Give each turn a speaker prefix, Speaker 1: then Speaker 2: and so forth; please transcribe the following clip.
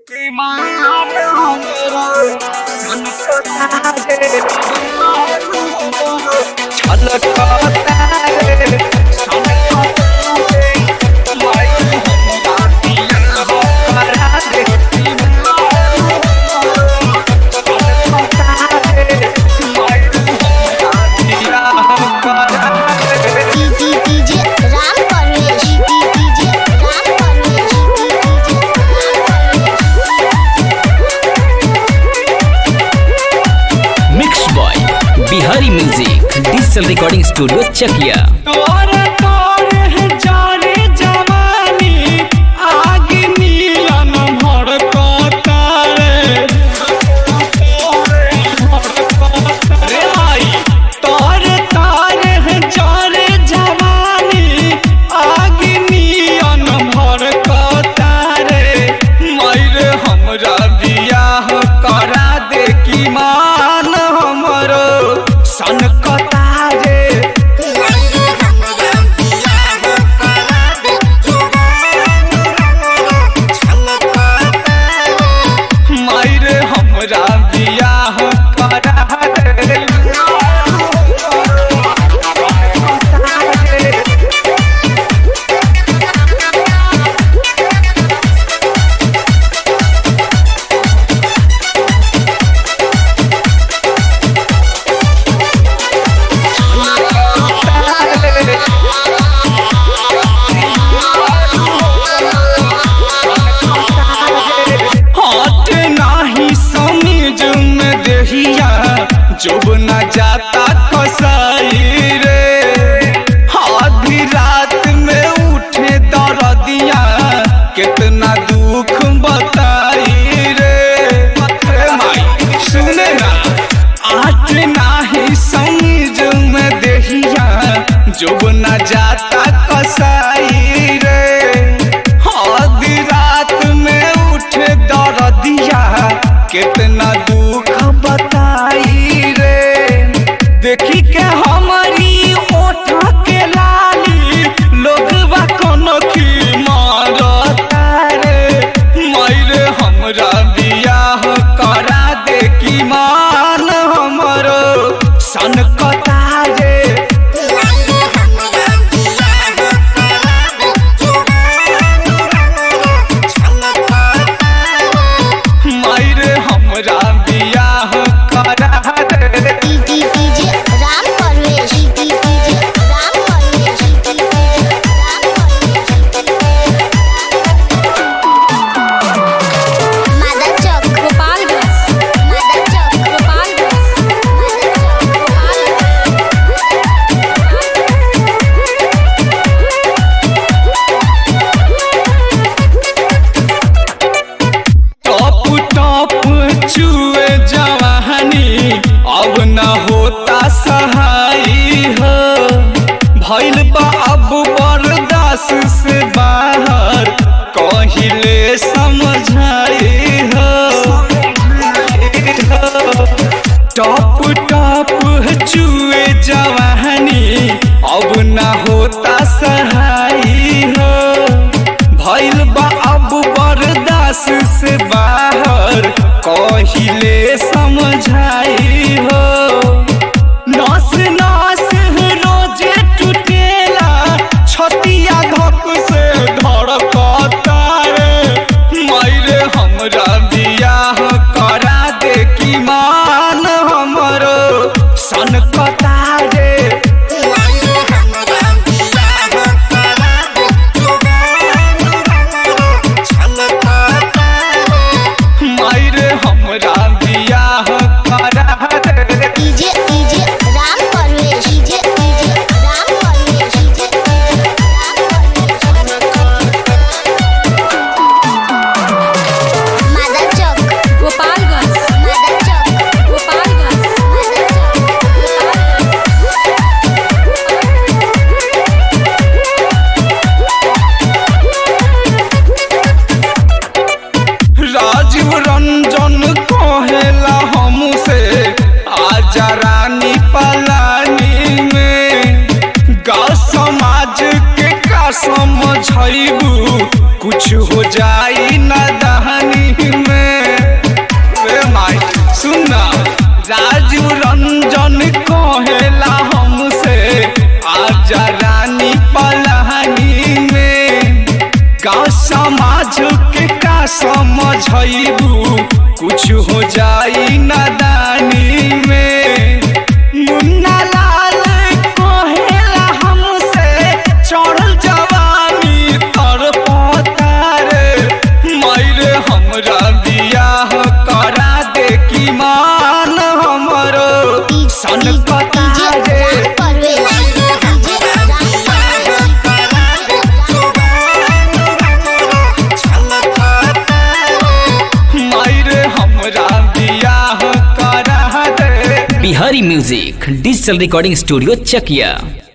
Speaker 1: कि मान हमरा छलकता रे छलकता रे छलकता रे माई हमरा दिया हो करा दे छलकता रे माई हमरा दिया हो करा दे
Speaker 2: DJ Ram Parvesh DJ Ram Parvesh
Speaker 3: mix boy Bihari music digital recording studio Chakiya
Speaker 1: तोर तोर है जाने जवानी आग नीलन भड़कता रे रे भाई तोर तोर है जाने जवानी आग नीलन भड़कता रे मर हमरा बियाह करा दे की मान हमरो सनकता रे मायर हमरा बियाह करा दे हाथ नाही समीज में देहिया जब न जाता कसाई रे आधी रात में उठे दर्दिया कितना दुख बताई रे रे माई सुने ना आज नाही समीज में देहिया जब न जाता कसाई रे आधी रात में उठे दर्दिया कितना दुख बताई रे समाज के का समझबू कुछ हो जाई नादानी में मुन्ना लाल कहेला हमसे चढ़ल जवानी तर पतारे मायरे हमरा बियाह करा दे की मान हमरो सन कतारे मायरे हमरा बियाह करा दे
Speaker 3: Bihari music digital recording studio चकिया